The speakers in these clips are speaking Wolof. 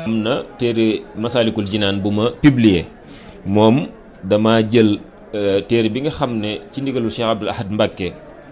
am na téere Masaalikul Jinaan bu ma publier moom dama jël téere bi nga xam ne ci ndigalu Cheikh Abdoul Ahad Mbacké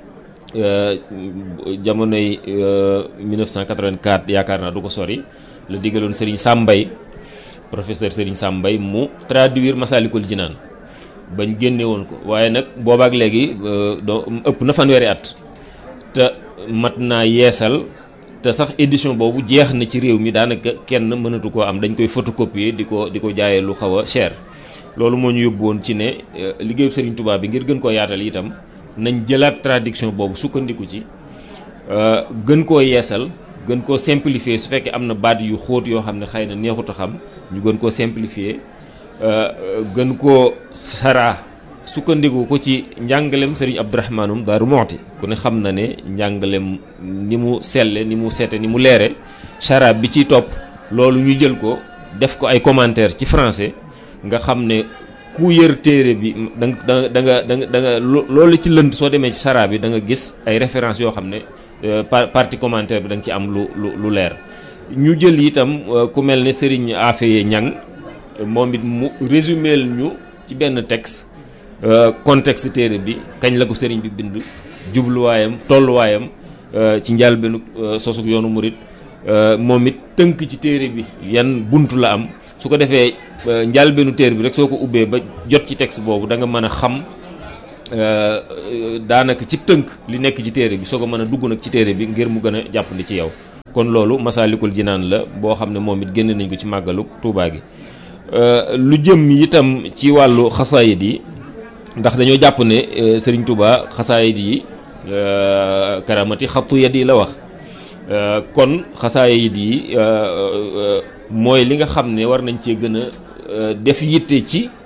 jamonoy 1984 yaakaar naa du ko sori la digaloon Serigne Sambay professeur Serigne Sambay mu traduire Masaalikul Jinaan bañ génne woon ko waaye nag boobaak léegi doo ëpp na fanweeri at te mat naa yeesal te sax édition boobu jeex na ci réew mi daanaka kenn mënatu koo am dañ koy photocopier di ko di ko jaayee lu xaw a cher loolu moo ñu yóbbu woon ci ne liggéeyu Serigne Touba bi ngir gën koo yaatal itam nañ jëlaat traduction boobu sukkandiku ci gën koo yeesal gën koo simplifier su fekkee am na baat yu xóot yoo xam ne xëy na neexut a xam ñu gën koo simplifier gën koo saraa sukkandiku ko ci njàngalem Serigne Abdourahmanum Daaru Moxti ku ne xam na ne njàngalem ni mu selle ni mu sete ni mu leere saraa bi ciy topp loolu ñu jël ko def ko ay commentaire ci français nga xam ne ku yër téere bi da nga da nga da nga da nga loolu ci lënd soo demee ci saraa bi da nga gis ay références yoo xam ne partie commentaire bi da nga ci am lu lu lu leer ñu jël itam ku mel ne Serigne Afeye Ñang moom it mu résumé ñu ci benn texte contexte téere bi kañ la ko sëriñ bi bind jubluwaayam tolluwaayam ci njëlbéenu sosug yoonu murit moom it tënk ci téere bi yan buntu la am su ko defee njëlbéenu téere bi rek soo ko ubbee ba jot ci texte boobu da nga mën a xam daanaka ci tënk li nekk ci téere bi soo ko mën a dugg nag ci téere bi ngir mu gën a jàppandi ci yow. kon loolu Masaalikul Jinaan la boo xam ne moom it génne nañ ko ci màggalu Tuubaa gi lu jëm itam ci wàllu xasaayid yi. ndax dañoo jàpp ne Serigne Touba xasaayid yi karamati xattu yad yi la wax kon xasaayid yi mooy li nga xam ne war nañ cee gën a def yitte ci